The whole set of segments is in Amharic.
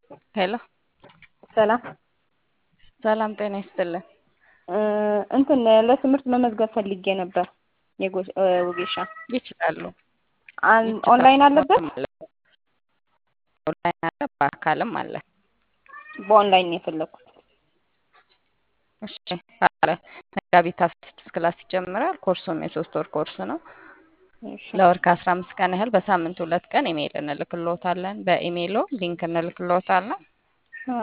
ሄሎ ሰላም ሰላም ጤና ይስጥልን። እንትን ለትምህርት መመዝገብ ፈልጌ ነበር። የጎ- እ ወጌሻ ይችላሉ። አን- ኦንላይን አለበት? ኦንላይን አለ፣ በአካልም አለ። በኦንላይን ነው የፈለኩት። እሺ አለ። መጋቢት አስራ ስድስት ክላስ ይጀምራል። ኮርሱም የሶስት ወር ኮርስ ነው። እሺ ለወር ከአስራ አምስት ቀን ያህል በሳምንት ሁለት ቀን ኢሜይል እንልክልዎታለን። በኢሜይሎ ሊንክ እንልክልዎታለን። አ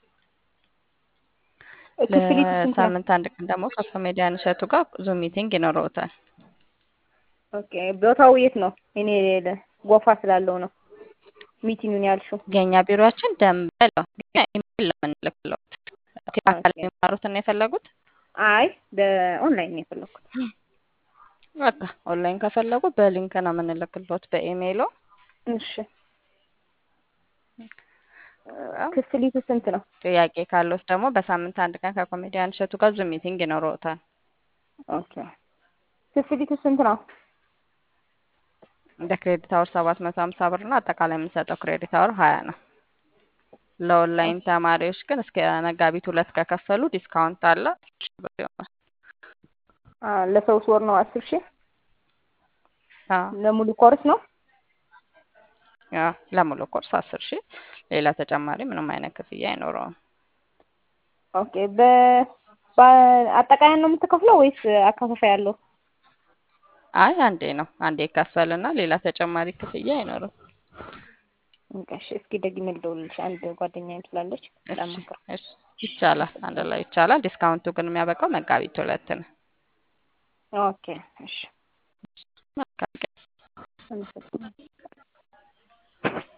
ክፍሊቱ ስንት ነው? ለሳምንት አንድ ቀን ደግሞ ከኮሜዲያን እሸቱ ጋር ዙም ሚቲንግ ይኖረውታል። ኦኬ ቦታው የት ነው? እኔ ለ- ጎፋ ስላለው ነው ሚቲንጉን ያልሽው። የእኛ ቢሮችን ደንበል ነው፣ ግን ኢሜይል ነው የምንልክልዎት። በአካል ኦኬ። የሚማሩትን ነው የፈለጉት? አይ በኦንላይን ነው የፈለኩት። በቃ ኦንላይን ከፈለጉ በሊንክ ነው የምንልክልዎት በኢሜይሎ። እሺ ክፍሊቱ ስንት ነው? ጥያቄ ካለዎት ደግሞ በሳምንት አንድ ቀን ከኮሜዲያን እሸቱ ጋር ዙም ሚቲንግ ይኖረውታል። ኦኬ ክፍሊቱ ስንት ነው? እንደ ክሬዲት አወር ሰባት መቶ ሀምሳ ብር ነው። አጠቃላይ የምንሰጠው ክሬዲት አወር ሀያ ነው። ለኦንላይን ተማሪዎች ግን እስከ መጋቢት ሁለት ከከፈሉ ዲስካውንት አለ። ሺህ ብር ይሆናል። አ ለሶስት ወር ነው አስር ሺህ አዎ፣ ለሙሉ ኮርስ ነው? አዎ፣ ለሙሉ ኮርስ አስር ሺህ ሌላ ተጨማሪ ምንም አይነት ክፍያ አይኖረውም። ኦኬ በ በአጠቃላይ ነው የምትከፍለው ወይስ አከፋፋይ አለው? አይ አንዴ ነው አንዴ ይከፈልና ሌላ ተጨማሪ ክፍያ አይኖርም። በቃ እሺ እስኪ ደግሜ ልደውልልሽ። አንድ ጓደኛዬም ስላለች እሺ ላማክር። እሺ፣ ይቻላል። አንድ ላይ ይቻላል። ዲስካውንቱ ግን የሚያበቃው መጋቢት ሁለት ነው። ኦኬ እሺ መልካም ቀን። አመሰግናለሁ።